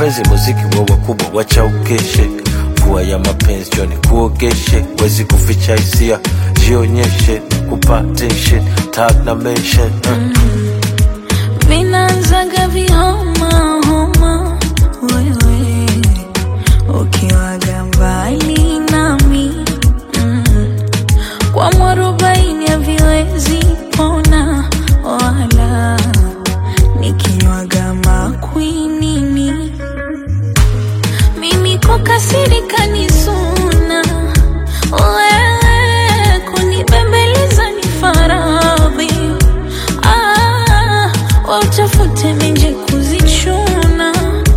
mapenzi muziki wa wakubwa wacha ukeshe mvua ya mapenzi joni kuogeshe wezi kuficha hisia jionyeshe kupa tension tag na mention uh. Vinaanzaga vihoma homa, wewe ukiwaga mbali nami mm. Kwa mwarobaini haviwezi pona wala nikinywaga makwinini mimi kukasirika ni suna, wewe kunibembeleza ni faradhi. Ah, wautafute menje kuzichuna,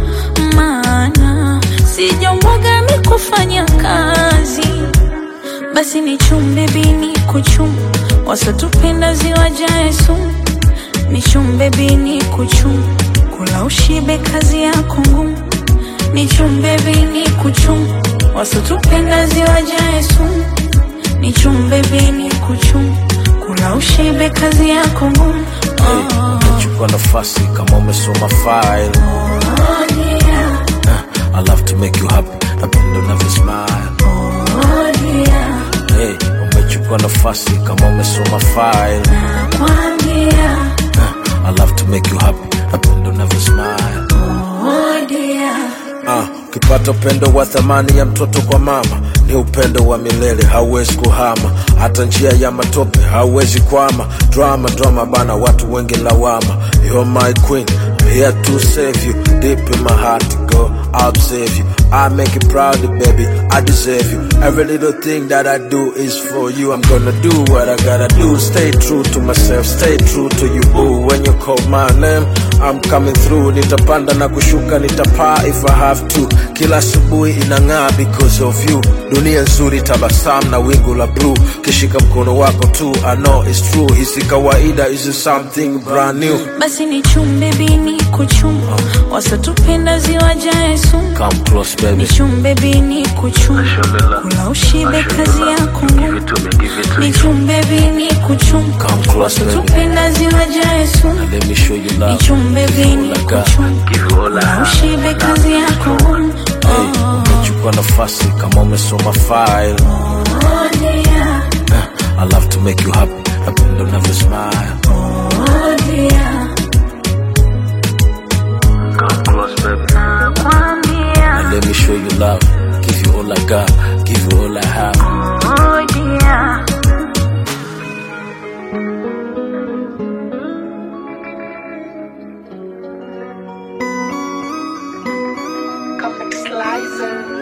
maana sijambwaga mi kufanya kazi. Basi ni chumbe bini kuchum, wasotupenda ziwajae sumu. Ni chumbe bini kuchum, kula ushibe kazi yako ngumu ni chumbe bini kuchum wasotupenda ziwajae sumu ni chumbe bini kuchum kula ushibe kazi yako ngumu Hey, umechukua nafasi kama umesoma file Oh, yeah. uh, I love to make you happy napenda unavyo smile Oh, yeah. hey, umechukua nafasi kama umesoma file Nakwambia. uh, I love to make you happy napenda unavyo smile Oh, dear. Ah, ukipata upendo wa thamani ya mtoto kwa mama ni upendo wa milele, hauwezi kuhama. Hata njia ya matope hauwezi kwama. Drama drama bana, watu wengi lawama. You're my queen, I'm here to save you. Deep in my heart, go, I'll save you. I make you proud, baby, I deserve you. Every little thing that I do is for you. I'm gonna do what I gotta do. Stay true to myself, stay true to you. Ooh, when you call my name, I'm coming through. Nitapanda na kushuka, nitapaa if I have to. Kila asubuhi inang'aa because of you. Dunia nzuri, tabasamu na wingu la blue. Kishika mkono wako tu, I know it's true. Hisi kawaida, is something brand new. basi ni chumbe bini kuchum wasotupenda ziwajae sumu Come close, ni baby. chumbe bini kuchum kula ushibe kazi yako ngumu ni chumbe bini kuchum Come close, baby. wasotupenda ziwajae sumu Let me show you ni love. chumbe bini Like that. kuchum kula ushibe kazi yako ngumu Hey, umechukua nafasi kama umesoma file. Oh, dear. Uh, I love to make you happy. Napenda unavyo smile. Oh, dear. Come close, baby. Nakwambia. And let me show you love. Give you all I got. Give you all I have. Oh, dear. Comic Slicer.